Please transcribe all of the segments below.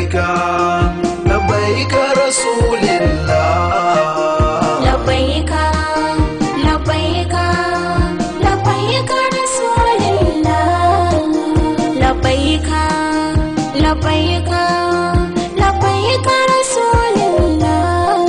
labbaika labbaika rasulillah لبيك لبيك لبيك رسول الله لبيك لبيك لبيك رسول الله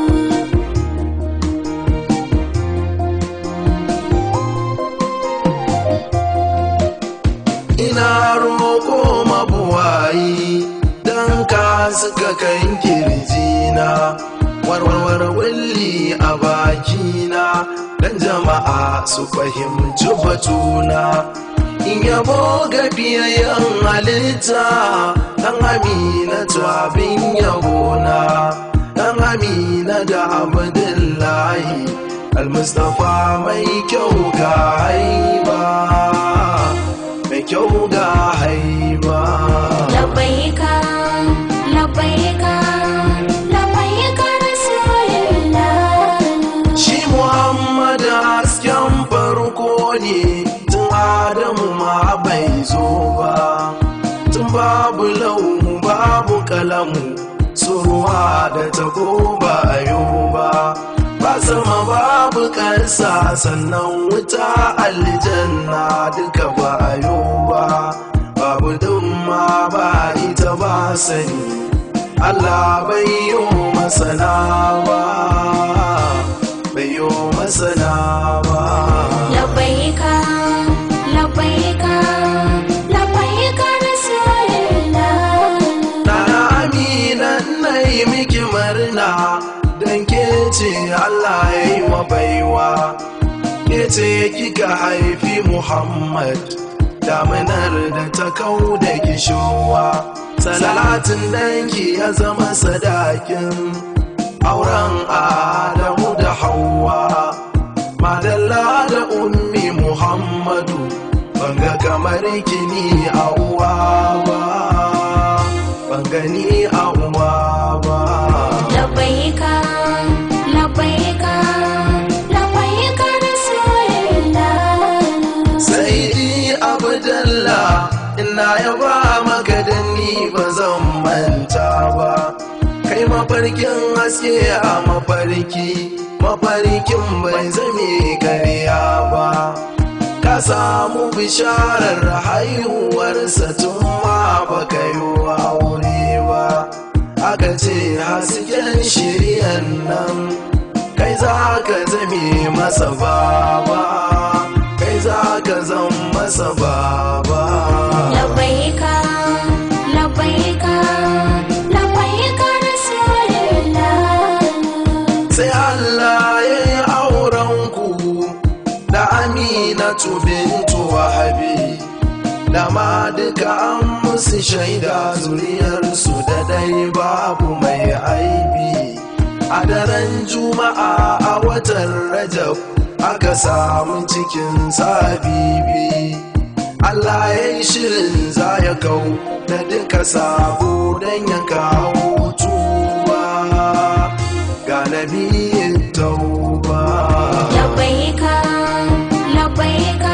ina roƙo mabuwayi don ka suka kan kirjina warwar wulli a bakina don jama'a su fahimci batuna in yabo ga biyayyen halitta dan amina abin yabona dan amina da abdullahi almustapha mai kyau ga haiba mai kyau ga haiba لبيك لبيك لبيك رسول الله shi muhammad hasken farko ne tun adamu ma bai zo ba tun babu lauhu babu kalamu surwa da tago ba ayo ba ba sama babu ƙasa sannan wuta aljanna duka ba ayo ba babu dumma ba ita ba sani Allah bai yi masana ba bai yi masana ba لبيك لبيك لبيك رسول الله Nana Amina na yi miki murna don ke ce Allah ya yi wa baiwa ke ce kika haifi Muhammad daminar da ta kau da kishowa salatin danki ya zama sadakin auren Adamu da Hauwa madalla da ummi Muhammadu banga kamar kini a uwa ba ban gani a uwa ba لبيك لبيك لبيك رسول الله sai abdalla ina yaba maka da ni ba zan manta ba kai mafarkin haske a mafarki mafarkin bai zame karya ba ka samu bisharar haihuwarsa tun ma baka yi aure ba aka ce hasken shiryan nan kai za ka zame masa baba kai za ka zan masa baba لبيك لبيك لبيك رسول الله sai Allah ya yi aurenku da aminatu bintu wahabi da ma duka an musu shaida zuriyarsu da dai babu mai aibi a daren juma'a a watan rajab aka samu cikin sabibi Allah ya yi shirin za ya kau da duka sabo don ya kawo tuba ga nabiyin tauba لبيك لبيك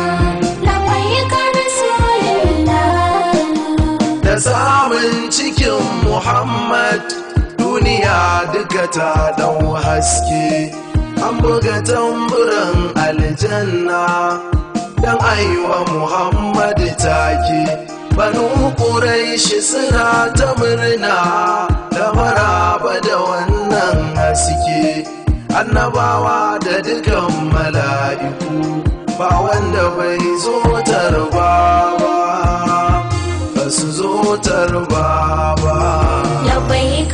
لبيك رسول الله da samun cikin Muhammad duniya duka ta dau haske an buga tamburan aljanna dan aiwa Muhammad take banu Quraishi suna ta murna da maraba da wannan haske annabawa da dukan mala'iku ba wanda bai zo tarba ba ba su zo tarba ba لبيك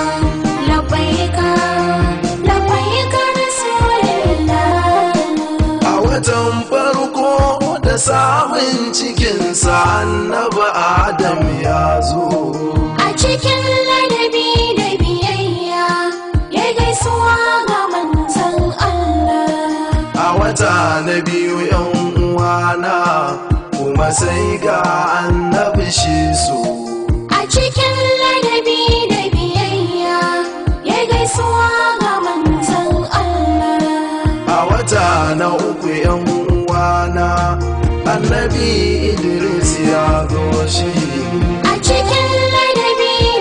لبيك لبيك رسول الله a watan farko da samun cikinsa annaba adam ya zo A cikin ladabi da biyayya ya gaisuwa ga manzon Allah. a wata na biyu yan uwana kuma sai ga annabi shi su A cikin ladabi da biyayya ya gaisuwa ga manzon Allah. a wata na uku yan uwana annabi idris ya zo shi A cikin ladabi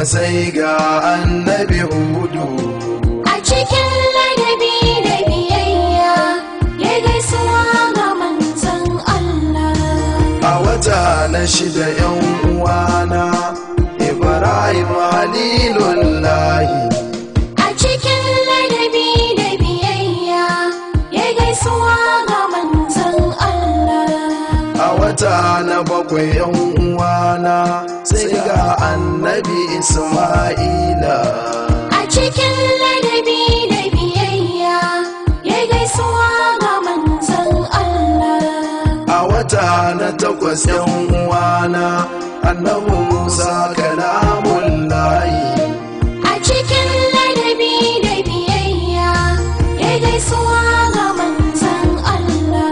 sai ga annabi hudu A cikin ladabi da biyayya ya gaisuwa ga manzon Allah. a wata na shida yan uwana ibrahim halilullahi A cikin ladabi da biyayya ya gaisuwa ga manzon Allah. a wata na bakwai yan uwana sai ga annabi isma'ila A cikin ladabi da biyayya ya gaisuwa ga manzon Allah. a wata na takwas yan uwana annabi musa kalamullahi A cikin ladabi da biyayya ya gaisuwa ga manzon Allah.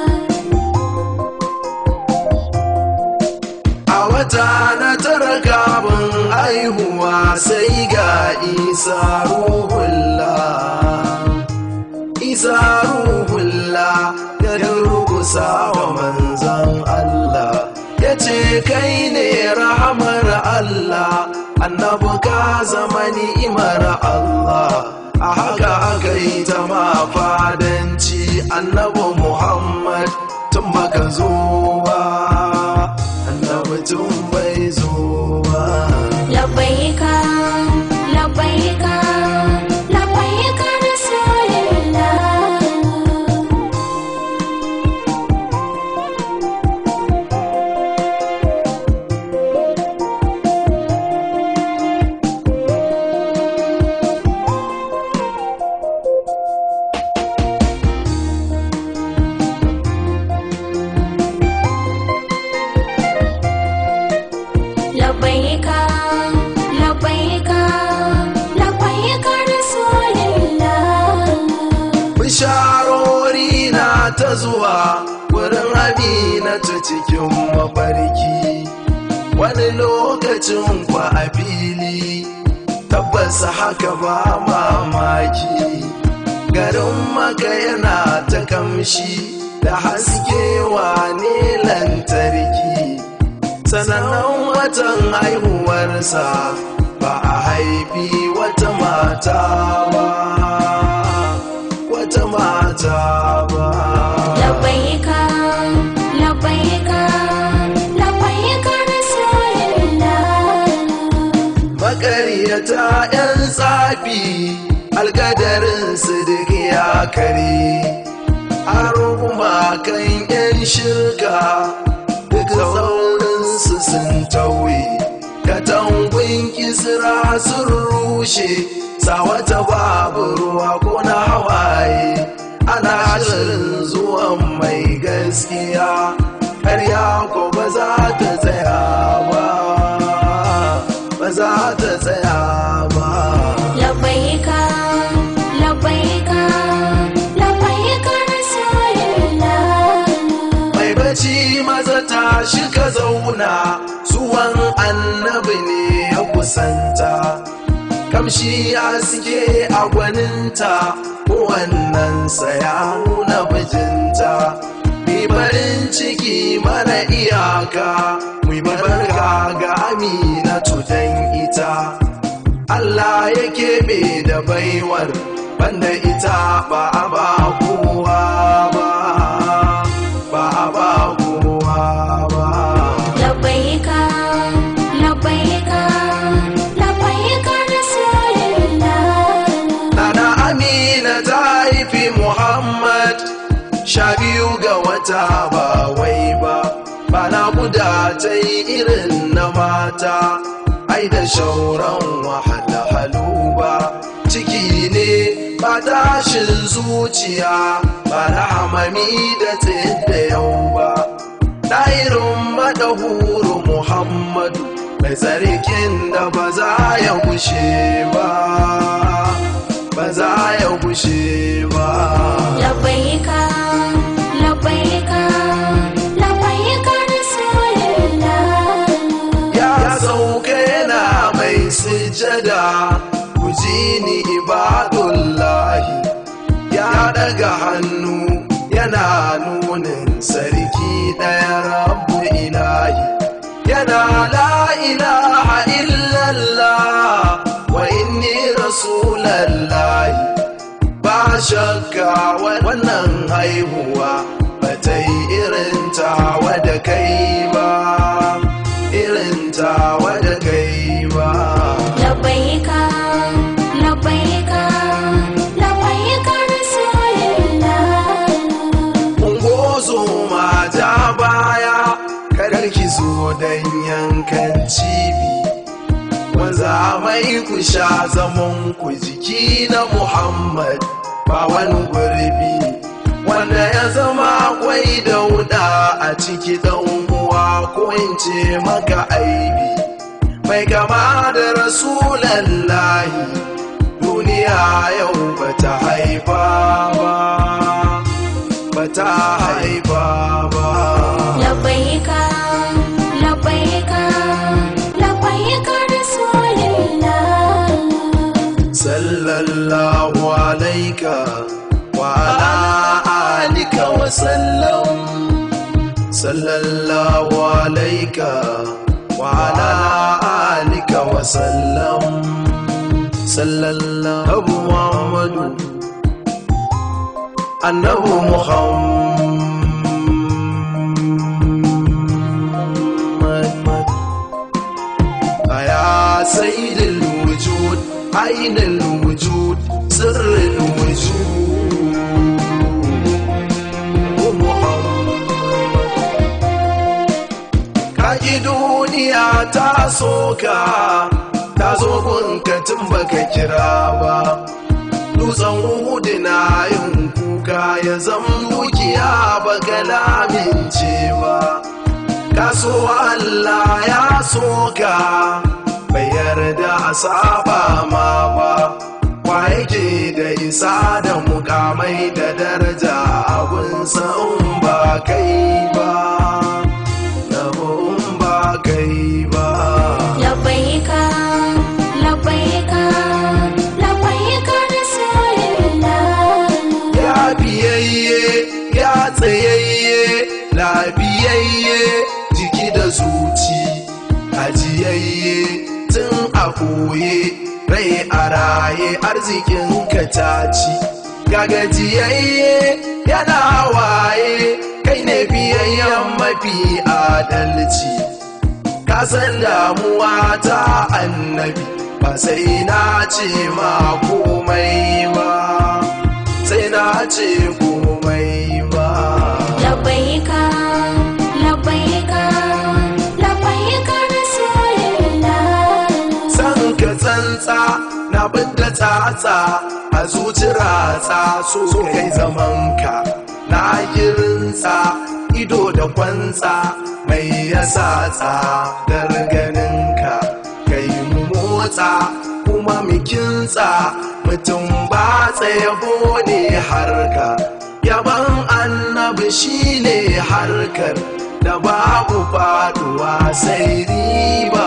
a wata na tara kafin aihuwa sai ga isa ruhullah isa ruhullah ya durkusa wa manzan Allah ya ce kai ne rahamar Allah annabi ka zama ni'imar Allah a haka aka yi ta ma fadanci annabi Muhammad tun baka zo ba annabi tun bai zo ba Labbaika, labbaika, labbaika Rasulullah. Labbaika, labbaika, labbaika Rasulullah. bisharori na ta zuwa wurin aminatu cikin mafarki wani lokacin kwa a fili tabbas haka ba mamaki garin maka yana ta kamshi da haske wane lantarki sanannen watan haihuwarsa ba a haifi wata mata ba wata mata ba Labbaika, labbaika, labbaika Rasulullah. makaryata 'yan tsafi alkadarinsu duk ya kare har kuma kan 'yan shirka duk saurinsu sun tauye katangun kisra sun rushe sawata babu ruwa ko na hawaye ana shirin zuwan mai gaskiya ƙarya ko ba za ta tsaya ba ba za ta tsaya ba Labbaika, labbaika, labbaika Rasulullah. mai bacci maza ta ka zauna zuwan annabi ne ya kusanta kamshi ya suke a gwaninta wannan ya nuna bijinta mi farin ciki mara iyaka mu barka ga aminatu dan ita Allah ya keɓe da baiwar banda ita ba a ba kowa ba ba a ba kowa ba Labbaika, labbaika, labbaika Rasulullah. Nana Amina ta haifi Muhammad sha biyu ga wata ba wai ba ba na guda ta yi irin na mata ai da shauran wahalhalu ba ciki ne ba tashin zuciya ba na hamami da da yau ba ɗairin madahuru Muhammadu mai tsarkin da ba za ya gushe ba ba za ya gushe ba Labbaika, labbaika, labbaika Rasulullah. ya sauka yana mai sujada ku ji ni ibadullahi ya daga hannu yana nunin sarki ɗaya rabu ilahi yana la ilaha illallah rasulallahi ba shakka wannan haihuwa ba ta yi irin tawa da kai ba irin tawa da kai ba labbaika labbaika labbaika rasulullah ungozo ma ja baya kadar ki zo don yankan cibi wanza mai ku sha zaman ku jiki na muhammad ba wani gurbi wanda ya zama akwai dauda a ciki dan uwa ko in ce maka aibi mai kama da rasulallahi duniya yau bata haifa ba bata haifa ba labbaika labbaika labbaika rasulullah sallallahu alaika wa ala alika wa sallam sallallahu alaika wa ala alika wa sallam sallallahu muhammadu annabu muhammad يا سيد الوجود أين الوجود سر الوجود محمد kaji duniya ta soka ta zo gunka tun baka kira ba dutsen uhudu na yin kuka ya zam dukiya baka lamince ba kaso Allah ya soka bai yarda a saba ma ba wa yake da isa da mukamai da daraja abunsa in ba kai ba yabo in ba kai ba labbaika labbaika labbaika rasulullah ya biyayye ya tsayayye labiyayye jiki da zuci ajiyayye tun a koye rai a raye arzikin ka taci gagajiyayye yana waye kai ne biyayyen mafi adalci ka san damuwa ta annabi ba sai na ce ma komai ba sai na ce komai ba labbaika labbaika labbaika rasulullah san ka tsantsa na bidda tsatsa a zuci ratsa so kai zamanka na girinsa ido da kwantsa mai yasa tsadar ganinka kai mu motsa kuma mu kintsa mutum ba yabo ne harka yaban annabi shine harkar da babu faduwa sai riba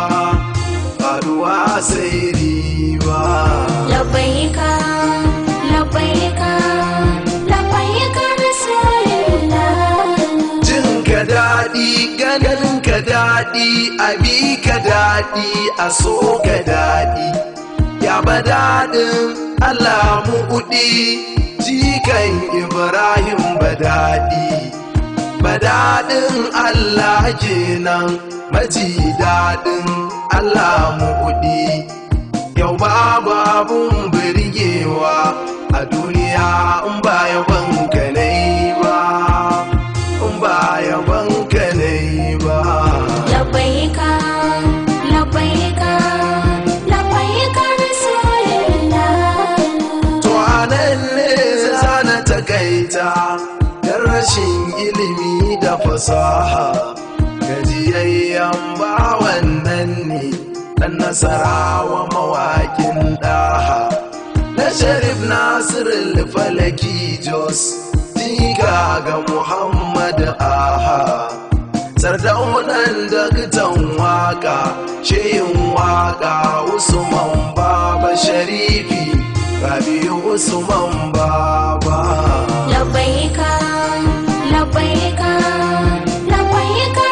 faduwa sai riba labbaika labbaika labbaika rasulullah jin ka daɗi ganin ka daɗi abi ka daɗi a so ka daɗi ya ba daɗin Allah mu'udi jikan Ibrahim ba daɗi ba daɗin Allah kenan maji daɗin Allah mu'udi yau babu abun birgewa a duniya in ba yaban ka nai ba in ba yaban ka nai ba labbaika labbaika labbaika rasulullah to anan ne zana takaita da rashin ilimi da fasaha gajiyayyen bawan nan ne dan nasarawa mawakin daha na sharif nasiru falaki jos diga ga muhammad aha sardaunan daktan waka shehin waka usman baba sharifi rabiu usman baba labbaika labbaika labbaika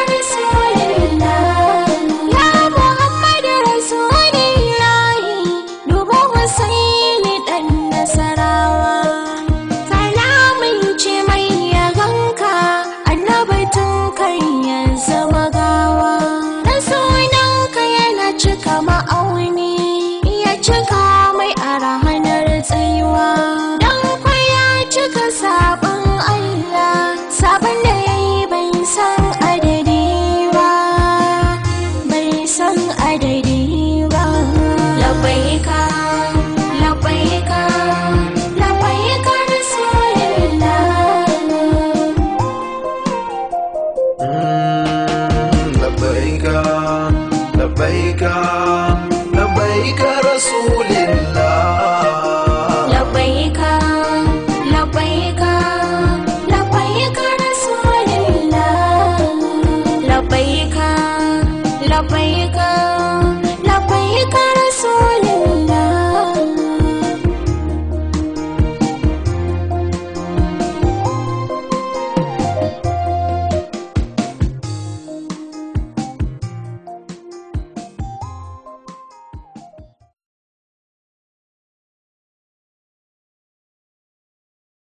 rasulullah ya muhammad rasulullah dubu husayn tsayuwa don kwaya cika sabon Allah sabon da